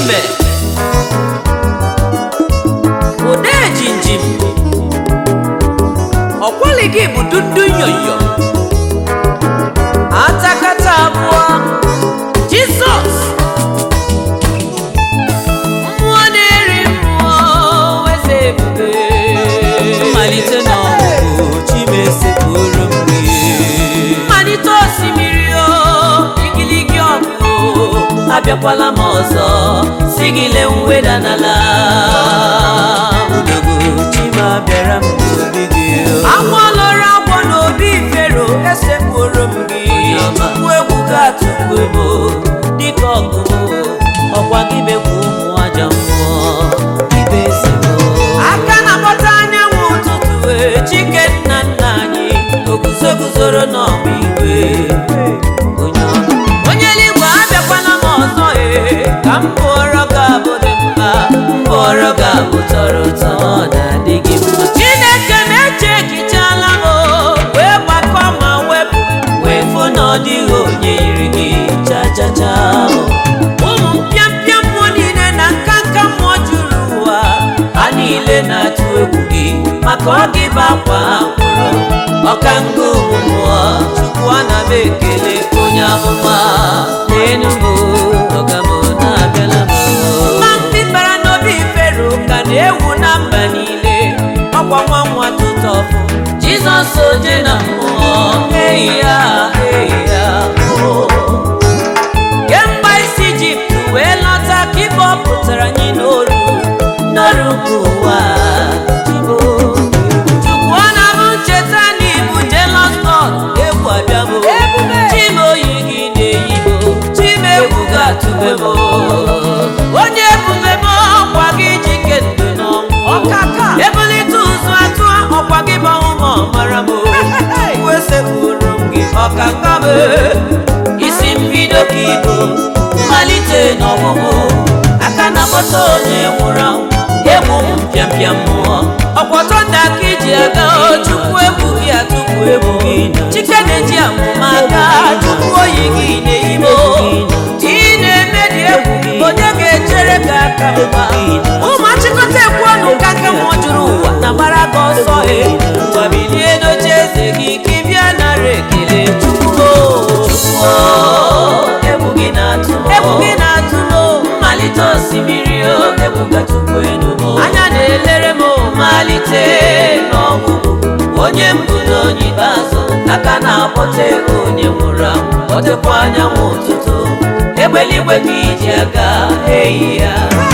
mbe ode jinjim ọkwali gị bụ dundu nyoyo atakata abụọ jizọs mmụọ na-eri mmụọ eze ebube mmalite na ọgwụgwụ chimesepụrụ m gị mmalite osimiri o igiligi ọgụ abịakwala m ọzọ si gị lee mweda n'ala udogo chima bịara m n'obi gị agwọ lọrọ agwọ n'obi fero esekpụrụ m gị tupu egwu ga-atụkwu ebo dịka ọgụ ọkwa gị bekwa ụmụ aja mmụọ ibe ezigbo aka na-akpọta anyanwụ ụtụtụ wee chike nna nna anyị oguzo guzoro n'ọgba igwe onye ọma onye eluigwe abịakwala m ọzọ ee ka m bụọrọ gị abụ dị mma m bụọrọ gị abụ tọrọ ụtọ ọ na-adị gị mma chineke na-eche ekichala m o, wee gbakọ ma wepụ wee fụ na ọ dịghị onye yiri gị cha cha cha ụmụ mpịampịa mmụọ niile na nka nka mmụọ juru ụwa ha niile na-atụ egwu gị maka ọ gị bụ akwa ha kwụrụ ọka nga ụmụ mmụọ chukwu ana m ekele onye amụma n'enu m ọga m na-abịala m ma mpi bara n'obi fero ka na-ewu na mba niile ọkwa nwa nwa tụtọfụ jizọs oje na mmụọ eyi ya eyi ya oh. kemgbe isi ijipt wee lọta ka ibe ọ pụtara anyị n'oru n'ọrụ nke ụwa Igbo. chukwu ọ na-abụ ncheta na ibu jealous God egwu abịamo chima oyi gị na-eyibo chime egwu ga-atụbe m onye ebube m ọkwa gị jike ndụ n'ọnwụ Ọkaka. ebulite ụzụ atụ ọkwa gị bụ ụmụ ọmara m wesepụrụ m gị ọka nka m isi mbido ka ibo mmalite n'ọgwụgwụ aka na-akpọta onye nwụrụ anwụ egwu m mpịampịa mmụọ ọkwọtọ ndị aka iji aga o, chukwu egwu gị atụpụ egwu gị chike na-eji amụma aka chukwu oyi gị na-eyime ị na-eme dị egwu onye ga-echere gị aka mma ụmụ achịkọta ekwu ọnụ ka nke mmụọ juru ụwa na gbara gị ọsọ e gwabilie n'oche eze gị ka ị bịa nara ekele chukwu Chukwu, egwu gị na-atụ m egwu gị na-atụ m mmalite osimiri o egwu ga-atụkwu enu m anya na-elere m mmalite n'ọgwụgwụ onye mbụ na onye ikpeazụ aka na-akpọta ego onye nwụrụ anwụ kpọtekwa anyanwụ ụtụtụ egbeligwe ka iji aga eyi ya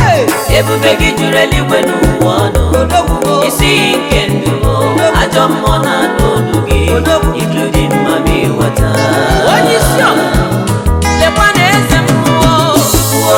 ebube gị juru eluigwe n'ụwa ọnụ isi iyi nke ndụ m ajọ mmụọ na-anụ olu gị ilu dị mma ma ịghọta onye isi ọmụmụ lekwa na eze mmụọ Kwuo,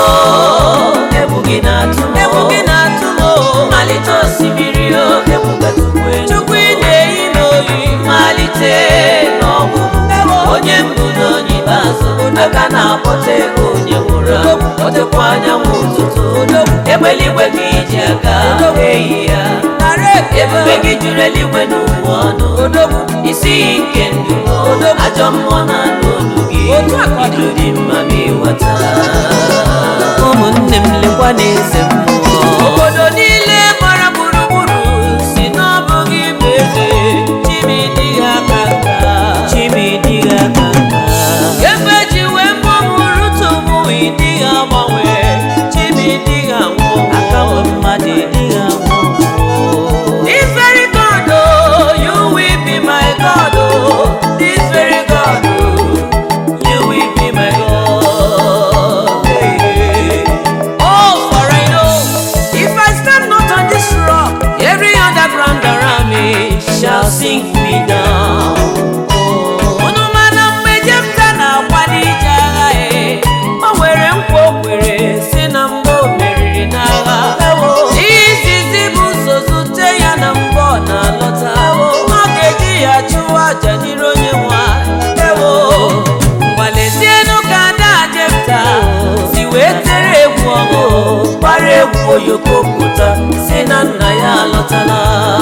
egwu gị na-atụ m egwu gị na-atụ m o. mmalite osimiri o egwu ga-atụkwu enu chukwu ị na-eyi n'oyi malite n'ọgwụgwụ onye mbụ na onye ikpeazụ aka na-akpọta ego onye nwụrụ anwụ kpọtekwa anyanwụ ụtụtụ egbeligwe gị iji aga eyi ya nara ebube gị juru eluigwe n'ụwa ọnụ isi iyi nke ndụ ajọ mmụọ na-anụ olu gị Otu a ka ọ dị. ilu dị mma ma ịghọta ụmụnne m lekwa na eze mmụọ obodo niile gbara gburugburu si n'ọbụghị bụ eze chimidi aka nka chimidi aka nka ebe ji wee mụmụrụ tupu ịdịghị agbanwe chimidi anwụ aka nwe mmadụ ịdịghị anwụ This very God, oh, you will be my God, oh, this very God, oh, you will be my God. Hey, hey. Oh, for I know, if I stand not on this rock, every underground around me shall sink me down. Unu mana mgbe Jefta na-agba n'ije agha ya, o nwere nkwa o kwere si na mgbe o meriri n'agha. Izizi bụ ụzọ zute ya na mgbe ọ na-alọta. Ọ ga-eji ya chụwa aja n'iru onye nwe anyị. Ewo, mgbalezienu ka ada Jefta si wee tere egwu ọṅụ, gbara egwu oyoko pụta si na nna ya alọtala.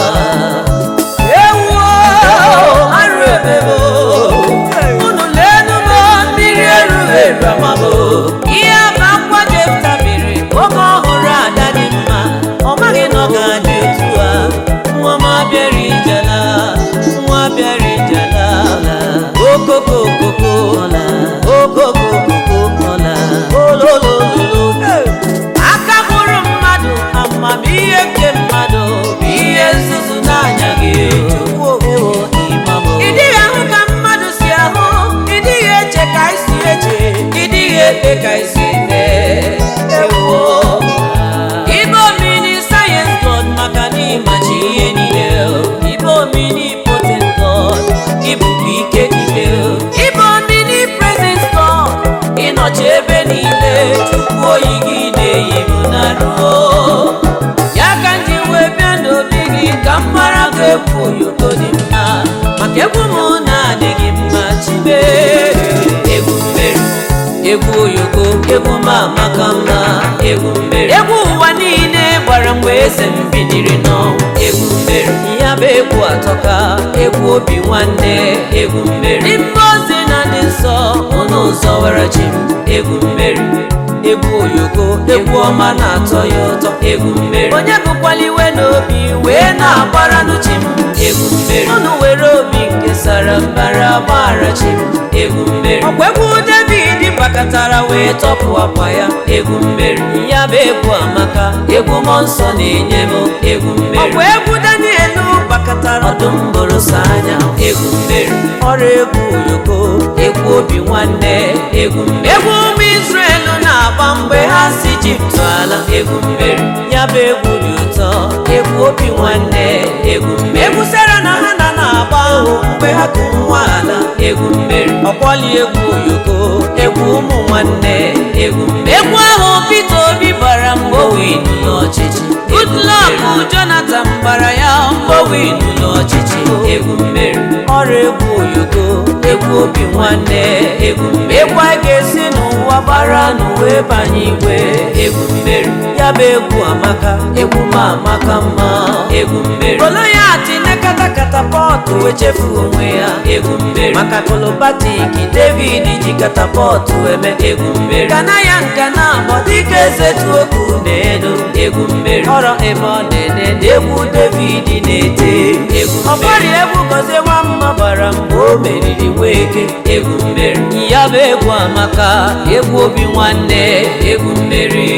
Ewuo, arụ ebebo, unu leenụ m mmiri erughị eru amamo. Ihe bụ akwa Jefta mere, o ebe ka isi mee ewo ibe omini sayensị god maka na ịmachi ihe niile ibe omini potent god ịbụkwa ike niile ibe omini presence god ịnọchi ebe niile chukwu oyi gị na-eyi m na ruo ya ka nji wee bịa n'obi gị ka m mara ga egwu oyoko dị mma maka egwu m na-adịghị mma chibe egwu mmeri egwu oyoko egwu m amaka mma egwu mmeri egwu ụwa niile gbara mgbe eze m biniri n'ọnwụ egwu mmeri ya bụ egwu atọka egwu obi nwanne egwu mmeri mma ozi na ndị nsọ ụnụ ụzọ were chi m egwu mmeri egwu oyoko egwu ọma na-atọ ya ụtọ egwu mmeri onye bụkwala iwe n'obi wee na-agbara n'uchi m egwu mmeri ụnụ were obi nke sara mbara gbaghara chi m egwu mmeri ọkwa egwu david gbakọtara wee tọpụ akwa ya egwu mmeri ya bụ egwu amaka egwu mmụọ nsọ na-enye m egwu mmeri ọkwa egwu daniel gbakọtara ọdụm bụrụsọ anya egwu mmeri ọrụ egwu oyoko egwu obi nwanne egwu mmeri egwu ụmụ israel na-agba mgbe ha si ijipt ala egwu mmeri ya bụ egwu dị ụtọ egwu obi nwanne egwu mmeri egwu sara na ha na na-agba ahụ mgbe ha kụrụ nwa ala egwu mmeri ọkwọli egwu oyoko egwu ụmụ nwanne egwu mmeri egwu ahụ Peter Obi bara mgbe o winu n'ọchịchị Goodluck Jonathan gbara ya mgbe o winu n'ọchịchị egwu mmeri ọrụ egwu oyoko egwu obi nwanne egwu mmeri egwu a ga-esi n'ụwa gbara n'uwe banye igwe egwu mmeri ya bụ egwu amaka egwu ma amaka mma egwu mmeri Goliath nekata katapọtụ wee chefuo onwe ya egwu mmeri maka kolobatik David ji katapọtụ eme egwu mmeri gana ya nka na agbọ dịka eze tuokwu na-elu egwu mmeri ọrọ ebe ọ na-ene na egwu David na-ete egwu ọbọrị egwu gozie nwamma gbara mgbe o meriri nweke egwu mmeri ya bụ egwu amaka egwu obi nwanne egwu mmeri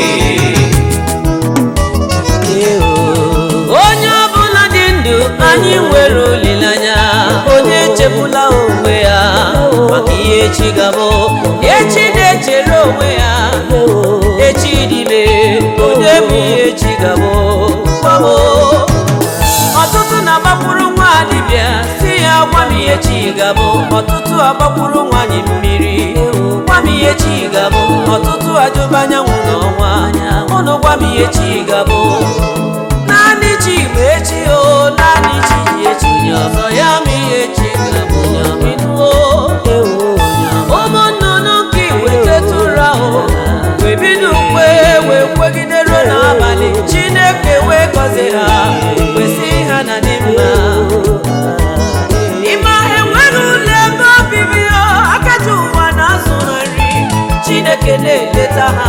onye ọbụla dị ndụ anyị nwere olileanya onye echebula onwe ya maka ihe echi gabụ echi na-echere onwe ya echi dịbe onye bụ ihe echi gabụ gbabo ọtụtụ na-agbakwuru nwa dibịa si ya gwa m ihe chi gabụ ọtụtụ agbakwuru nwanyị mmiri gwa m ihe chi gabụ ọtụtụ ajụba anyanwụ n'ọnwa ụnụ gwa m ihe chi gabụ naanị chi bụ echi o naanị chi ji echi onye ọzọ ya ma ihe chi gabụ ịnụo ụmụ nnụnụ nke wetetụra o wee bido ukwe wee kwegidere n'abalị chineke wee gọzie ha kwesị ha na dị mma ịma enweghị ụlọ ebe obibi ha akaji ụwa na-azụ ha nri chineke na-eleta ha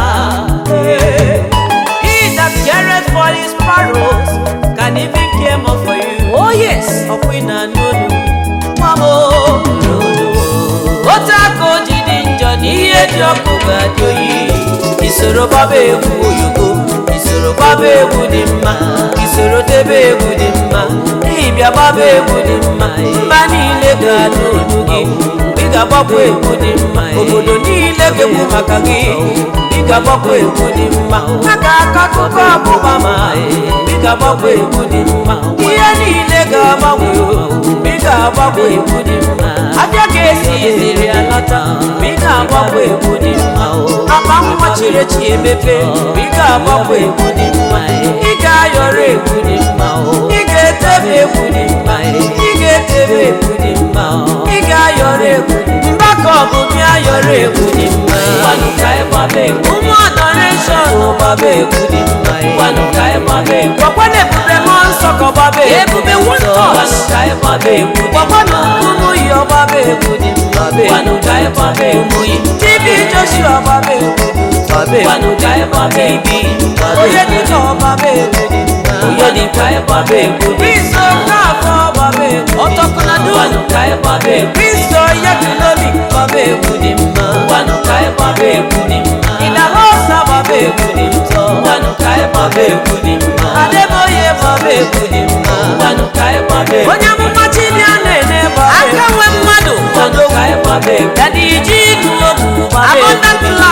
He that careth for his sparrows can even care more for you. Oh yes, ọkwa ị na-anụ olu nwa m otu aka o ji dị njọ na ihe dị ọkụ ga-adị oyi isoro gbaba egwu oyoko isoro gbaba egwu dị mma isoro debe egwu dị mma ịbịa gbaba egwu dị mma mba niile ga-anụ olu gị ị ga-agbakwa egwu dị mma obodo niile ga-ekwu maka gị ị ga-agbakwa egwu dị mma a ga-akọ akụkọ ọgbụgba ma ị ga-agbakwa egwu dị mma ihe niile ga-agbanwe ị ga-agbakwa egwu dị mma abịa ka esi iziri alata ị ga-agbakwa egwu dị mma akpa nwa chiri echi emepe ị ga-agbakwa egwu dị mma ị ga-ayọrọ egwu dị mma ị ga-etebe egwu dị mma ị ga-etebe egwu dị mma ị ga-ayọrọ egwu dị mma mgbakọ bụ bịa yọrọ egwu dị mma ụmụ adoreshọn gbaba egwu dị mma gwakwana ebube mmụọ nsọ ka ọgbaba ebube wondọs gwakwana ụmụ yi ọgbaba egwu dị mma tibi joshua ọgbaba egwu dị mma onye dịka ọgbaba egwu dị mma kristo kaafọ ọgbaba egwu kristo yetulomi ọgbaba egwu dị mma ịdahosa ọgbaba egwu dị mtọ adeboye ọgbaba egwu dị mma onye amụma chibịa na-ene aka nwe mmadụ dadi iji igu okwu abundant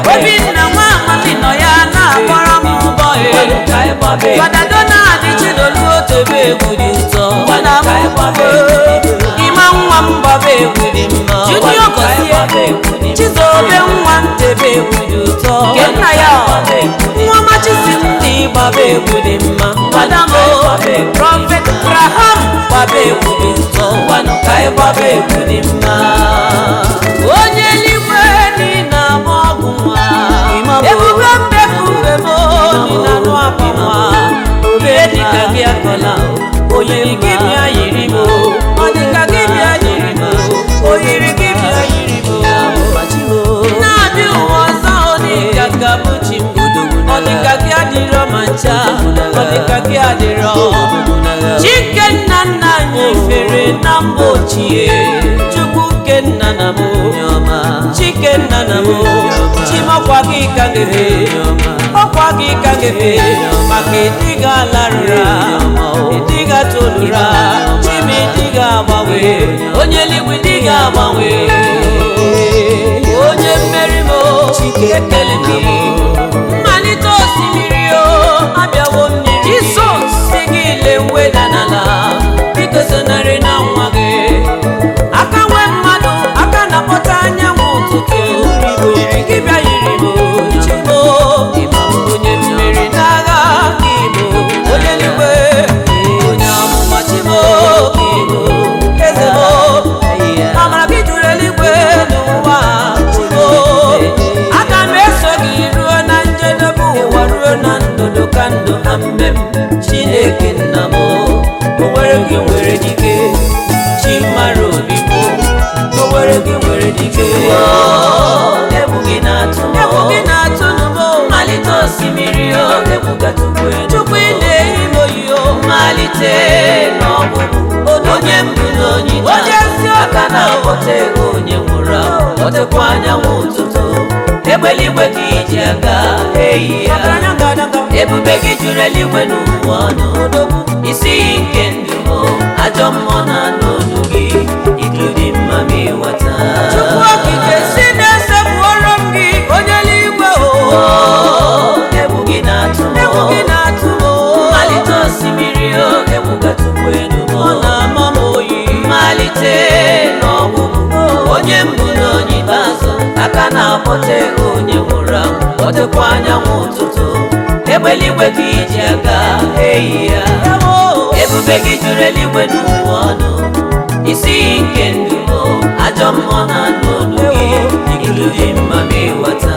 obinna nwa amadi nọ ya na-akpọrọ m mbọ Ngwanụ ka anyị gbaba egwu. fada donald chidolu otebe egwu dị ụtọ Ngwanụ ka anyị gbaba egwu. ịma nwa m gbaba egwu dị mma junior Ngwanụ ka anyị gbaba gozie egwu dị mma. chizobe nwa ntebe egwu dị ụtọ Nke nna ya gbaba egwu dị nwa machisi m dị gbaba egwu dị mma madamo ka anyị gbaba egwu. prọfet graham gbaba egwu dị ụtọ Ngwanụ ka anyị gbaba egwu dị mma. onye eluigwe dị na ama ọgwụ nwa Imam o. ebube mbebube m dị na anụ akwa nwa ihe dịka gị akọla onye gị bịa yiri m ọ dịka gị bịa yiri m oyiri gị bịa yiri m na-adị ụwa ọzọ ọ dịka ka bụ chi m ọ dịka gị adịrọ ma ncha ọ dịka gị adịrọ chike nna nna anyị fere na mba ochie chukwu ke nna na m chike nna na m chimakwa gị ka gefe ọkwa gị ka gefe maka ịdịga alarụra ịdịga tolura chima ịdịga agbanwe onye eluigwe ịdịga agbanwe onye mmeri m ekele gị mmalite osimiri o abịawo mmiri jisọs si gị leweda n'ala biko sonarị na nwa gị aka nwe mmadụ aka na-akpọta anyanwụ ụtụtụ yiri gị bịa yiri m chimo onye mmeri n'agha gị bụ onye eluigwe onye amụma chimo gị bụ eze m amara gị juru eluigwe n'ụwa chimo aga m eso gị ruo na njedebe ụwa ruo na ndụdụ ka ndụ na mmem chineke nna m o nwere gị nwere dike chi mara obi m o nwere gị nwere dike Egwu gị na-atụ m. egwu gị na-atụ n'ụmụ Mmalite osimiri o, egwu gatụkwu elu. chukwu ị na-eyi m oyi o Mmalite n'ọgwụgwụ. Onye mbụ na onye Onye ezi obi. aka na-akpọta ego onye nwụrụ anwụ. Ọtekwa anyanwụ ụtụtụ. Egbeligwe ka iji aga eyi ya. ọgaranya ngadaga Ebube gị juru eluigwe n'ụwa ọnụ. Isi iyi nke ndụ m, ajọ mmụọ na-anụ olu gị. Idu dị mma ma ịghọta. chukwu okike si na-esepụrụ m gị onye eluigwe o Oh, egwu gị na-atụ m. egwu gị na-atụ m o Mmalite osimiri o, egwu gatụkwu elu m. ọ na-ama m oyi mmalite n'ọgwụgwụ onye mbụ na onye ikpeazụ aka na-akpọta ego onye nwụrụ anwụ ọdịkwa anyanwụ ụtụtụ egbeligwe ka iji aga eyi ya ebube gị juru eluigwe n'ụwa ọnụ isi iyi nke ndụ m ajọ mmụọ na anụ olu gị ilu dị mma ma ịghọta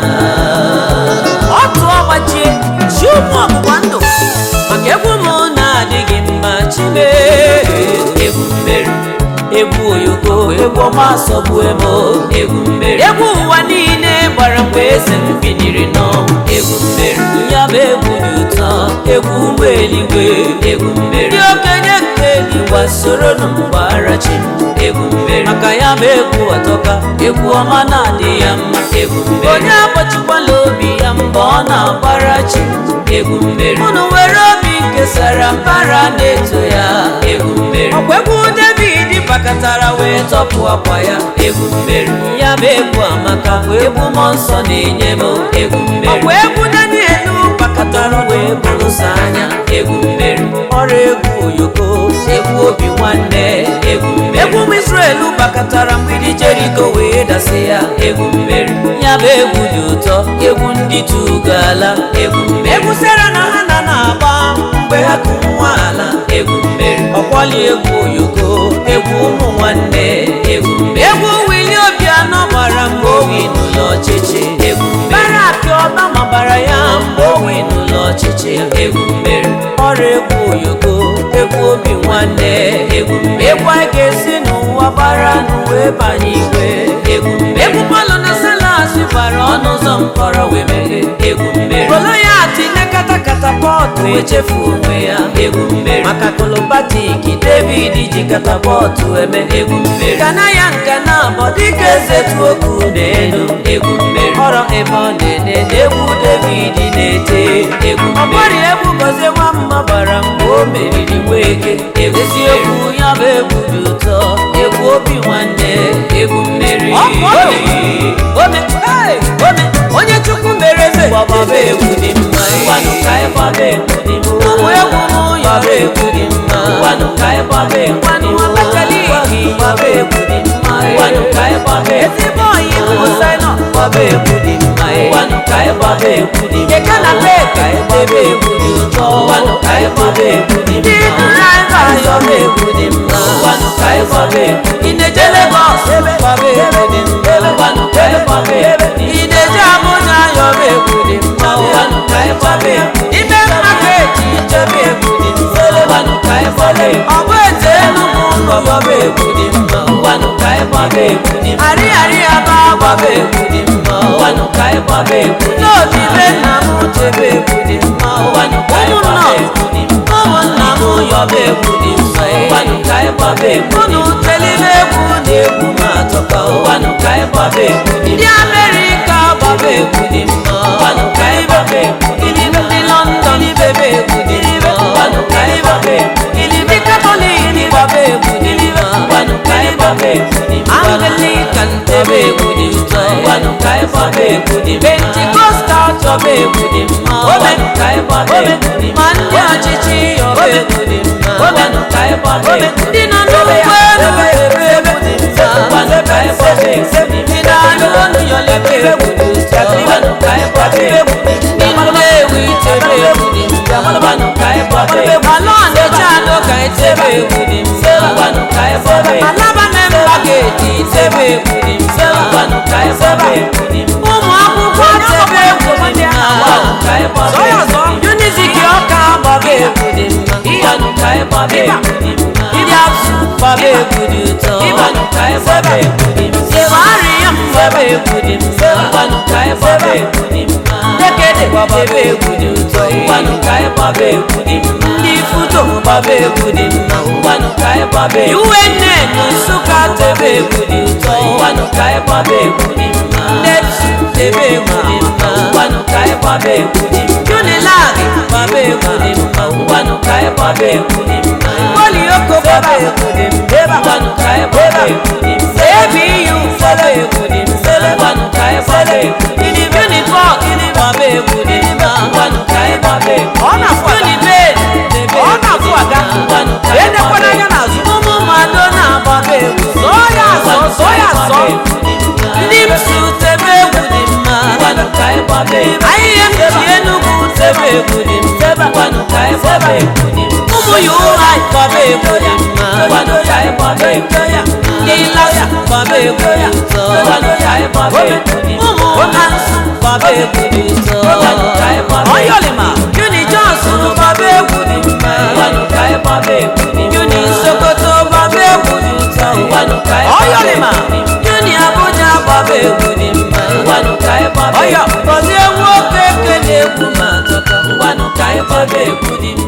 otu ọgbachie chi ụmụ ọgbụgba ndụ maka egwu m na-adịghị mma chime egwu mmeri egwu oyoko egwu ọma asọgbue m egwu mmeri egwu ụwa niile gbara mgbe eze m biniri n'ọnwụ egwu mmeri ya bụ egwu dị ụtọ egwu ụgbọ eluigwe egwu mmeri ndị okenye nke gị gbasoro nụ mgbara chi m egwu mmeri maka ya bụ egwu atọka egwu ọma na-adị ya mma egwu mmeri onye agbachikwala obi ya mgbe ọ na-agbara chi m egwu mmeri unu were obi nkesara mbara na-eto ya egwu mmeri ọkwa egwu david bakatara wee tọpụ akwa ya egwu mmeri ya bụ egwu amaka egwu mmụọ nsọ na-enye m egwu mmeri ọkwa egwu daniel bakatara wee bụrụsa anya egwu mmeri ọrụ egwu oyoko egwu obi nwanne egwu mmeri egwu ụmụ israel bakatara mgbidi jeriko wee dasị ya egwu mmeri ya bụ egwu dị ụtọ egwu ndị tugala egwu mmeri egwu sera na ha na na-agba mgbe ha kụ nwa ala egwu mmeri ọkwali egwu oyoko egwu ụmụ nwanne egwu mmeri egwu wili obianọ gbara mgbe owi n'ụlọ ọchịchị egwu mmeri barak ọbama gbara ya mgbe owi n'ụlọ ọchịchị egwu mmeri ọrụ egwu oyoko egwu obi nwanne egwu mmeri egwu anyị ga-esi n'ụwa gbara n'uwe banye igwe egwu mmeri egwu palọ na salas gbara ọnụ ụzọ mkpọrọ wee meghe egwu mmeri goloyat nekata katapọtụ echefu onwe ya egwu mmeri maka kolobatik david ji katapọtụ eme egwu mmeri nkana ya nkana abọ dịka eze tuokwu n'elu egwu mmeri ọrọ ebe ọ na-ede egwu david na-ete egwu mmeri ọgbari egwu gozie nwamma gbara mgbe o meriri weke Egwu eziokwu ya bụ egwu dị ụtọ egwu obi nwanne egwu mmeri Ọ bụ ọdụ. ome hey, ome onye chukwu mere eze Baba egwu dị mma Ngwanụ ka anyị gbaba egwu dị mma ụmụ egwu m Baba yọrọ egwu dị mma Ngwanụ ka anyị gbaba egwu dị Ngwanụ mma Abakaliki Baba egwu dị mma Ngwanụ ka anyị gbaba egwu ezigbo ọyị bụ sainọ Gbaba egwu dị mma Ngwanụ ka anyị gbaba egwu dị mma Keke na pek. Ka anyị gbaba egwu dị ụtọ Ngwanụ ka anyị gbaba egwu dị ndị mma draiva Gbaba egwu dị mma Ngwanụ ka anyị gbaba egwu dị ị na-eje Legọs Gbaba egwu dị mma Ngwanụ ka anyị gbaba egwu dị ị na-eje Abuja yọrọ egwu dị mma Ngwanụ ka anyị gbaba egwu ime maketi chebe egwu dị mma Ngwanụ ka anyị gbaba egwu ọ bụ ete Enugu ụlọ Gbaba egwu dị mma Ngwanụ ka anyị gbaba egwu dị mma arịarị aba Gbaba egwu dị mma Ngwanụ ka anyị gbaba egwu dị mma n'obi be nna m chebe egwu dị mma Ngwanụ ka anyị ụmụnna gbaba egwu dị mma ụmụnna m yọba egwu dị mma Ngwanụ ka anyị gbaba egwu dị unu mma telime egwu na egwu m atọka Ngwanụ ka anyị gbaba egwu dị ndị mma Amerịka gbaba egwu dị mma Ngwanụ ka anyị gbaba egwu dị mma ndị London bebe egwu dị mma Ngwanụ ka anyị gbaba egwu dị mma ndị Katọlik gbaba egwu dị mma Ngwanụ ka anyị gbaba egwu dị mma Anglican tebe egwu dị ụtọ Ngwanụ ka anyị gbaba egwu dị mma Pentikọstal chọba egwu dị mma Ngwanụ ka anyị gbaba egwu dị mma ma ndị ọchịchị yọba egwu dị mma Ngwanụ ka anyị gbaba egwu ndị nọ n'ụgbọ elu ebe egwu dị mma Ngwanụ ka anyị gbaba egwu dị mma ndị na-anụ ọnụ yọlebe egwu dị ụtọ Ngwanụ ka anyị gbaba egwu dị mma ndị Nnewi tebe egwu dị mma Ngwanụ ka anyị gbaba egwu ala Ọnịcha anụ ka etebe egwu dị mma Ngwanụ ka anyị gbaba egwu alaba memba ga-eti tebe egwu dị mma Ngwanụ ka anyị gbaba egwu dị mma ụmụ akwụkwọ tebe egwu dị mma Ngwanụ ka anyị gbaba egwu dị mma Unizik ọka gbaba egwu dị mma Ngwanụ ka anyị gbaba egwu dị mma ndị absu gbaba egwu dị ụtọ Ngwanụ ka anyị gbaba egwu dị mma Sevariam gbaba egwu dị mma Ngwanụ ka anyị gbaba egwu dị mma Dekede gbaba egwu dị ụtọ Ngwanụ ka anyị gbaba egwu dị mma ndị Futo gbaba egwu dị mma Ngwanụ ka anyị gbaba egwu UNN Nsụka tebe egwu dị ụtọ Ngwanụ ka anyị gbaba egwu dị mma Nepsu tebe egwu dị mma Ngwanụ ka anyị gbaba egwu dị mma Unilag gbaba egwu dị mma Ngwanụ ka anyị gbaba egwu dị mma Polioko gbaba egwu dị mma Ngwanụ ka anyị gbaba egwu dị mma ABU gbaba egwu dị mma Ngwanụ ka anyị gbaba egwu dị mma Uniport gbaba egwu dị mma Ngwanụ ka anyị gbaba egwu ọ na-afụ Unibed ọ na-afụ aga Ngwanụ ka anyị edekwana anya n'azụ ụmụ mmadụ na-agbaba egwu zọọ ya azọ zọọ ya azọ ndị msu tebe egwu dị mma Ngwanụ ka anyị gbaba egwu ahịhịa m ji Enugu tebe egwu dị mma Ngwanụ ka anyị gbaba egwu dị mma ụmụ ya ụra gbaba egwu dị mma Ngwanụ ka anyị gbaba egwu dị mma ndị lasa gbaba egwu dị ụtọ Ngwanụ ka anyị gbaba egwu dị mma ụmụ ansu gbaba egwu dị ụtọ Ngwanụ ka anyị gbaba egwu ọyọlima Uni Johnson gbaba egwu dị mma Ngwanụ ka anyị gbaba egwu dị mma Uni Sokoto gbaba egwu dị ụtọ Ngwanụ ka anyị gbaba ọyọlima egwu dị mma Uni Abuja gbaba egwu dị mma Ngwanụ ka anyị gbaba ọyọ egwu gọzie nwoke kele egwu ma tọka Ngwanụ ka anyị gbaba egwu dị mma